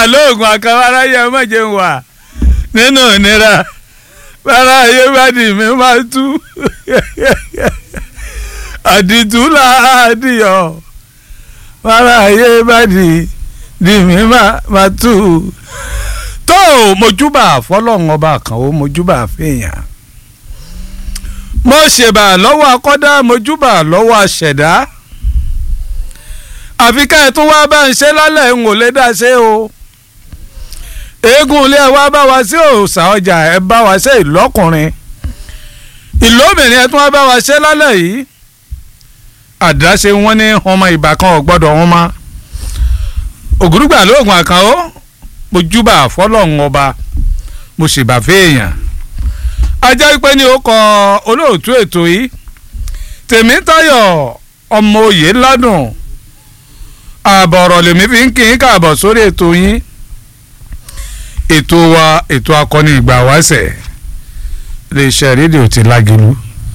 lóògùn àkàwárá yẹ mọ̀jẹ̀ ń wà nínú ìnira bára ayé bá di mi máa tú àdìtú làádìyọ bára ayé bá di di mi máa tú tó mojúbà fọlọ́run ọba kan ó mojúbà fèèyàn mo ṣèbà lọ́wọ́ akọ́dá mojúbà lọ́wọ́ aṣẹ̀dá àfi ká ẹ̀ tún wá bá ń ṣe lálẹ́ ń ò lè dá ṣe o eégún ilé ẹ wá bá wa sí òòsà ọjà ẹ bá wa ṣe ìlọ́kùnrin ìlóbìnrin ẹ tún wá bá wa ṣe lálẹ́ yìí àdáṣe wọn ní ọmọ ìbákan ọ̀gbọ́dọ̀ wọn mọ́ ògùrùgbà lóògùn àkànó mo júbà fọlọ́run ọba mo ṣèbà fèèyàn ajá pé ní ó kọ olóòtú ètò yìí tèmítayọ̀ ọmọ òye ládùn ààbọ̀ ọ̀rọ̀ lèmi fi ń kí n káàbọ̀ sórí ètò yín ètò wa ètò akọni ìgbà wáṣẹ̀ iléeṣẹ́ rédíò ti lágẹ̀lú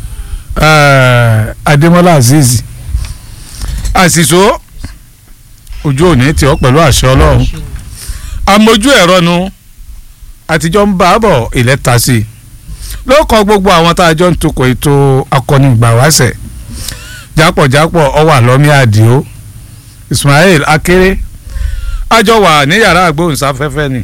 adémọ́lá azeez àṣìṣó ojú òní tí ó pẹ̀lú àṣẹ ọlọ́run amójú ẹ̀rọ nu àtijọ́ ń bá a bọ̀ ilẹ̀ ta sí i ló kọ gbogbo àwọn tá a jọ ń tukọ̀ ètò akọni ìgbà wáṣẹ̀ jápọ̀jápọ̀ ọwà lọ́mí àdìo ismail akéré àjọ wà ní yàrá àgbóhùnsáfẹ́fẹ́ ni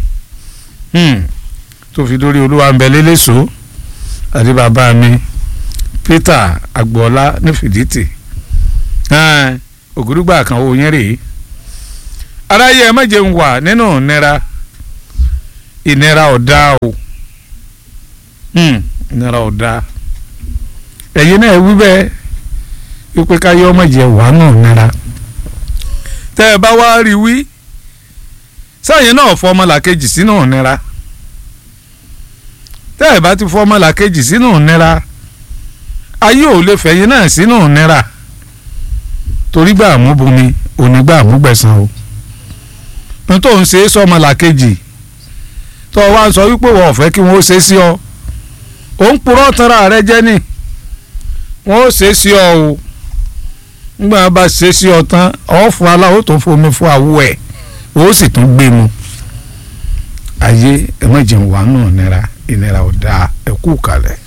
tó fi dórí olúwa ń bẹ lélẹ́sọ àti bàbá mi peter agboola ní fìdítì ògùdùgbà kan owó yẹn rèé aráyé ẹ má jẹun wà nínú ìnira ìnira ọ̀dà o ìnira ọ̀dà ẹ̀yin náà wí bẹ́ẹ̀ wípé káyé ọmọ jẹ wàánù ìnira tẹ́ ẹ bá wá rí wí sẹ́yìn náà fọ ọmọlàkejì sínú ìnira tẹ́ ẹ bá ti fọ ọmọlàkejì sínú ìnira ayé ò lè fẹ̀yìn náà sínú ìnira torí gbà mú bomi onígbà mú gbẹ̀san o n tó ń ṣe é sọmọlàkejì tó o wá ń sọ wípé wọ́n ò fẹ́ kí wọ́n ó ṣe é sí ọ ò ń purọ́ tanra rẹ jẹ́ ni wọ́n ó ṣe é sí ọ o nígbà bá ṣe é sí ọ tán ọ̀ fún aláwọ̀ tó fomi fún àwọ̀ ẹ̀ ó sì tún gbé mu ayé ẹ má jẹun wà nù ìnira ìnira ò dáa ẹ kú kalẹ̀.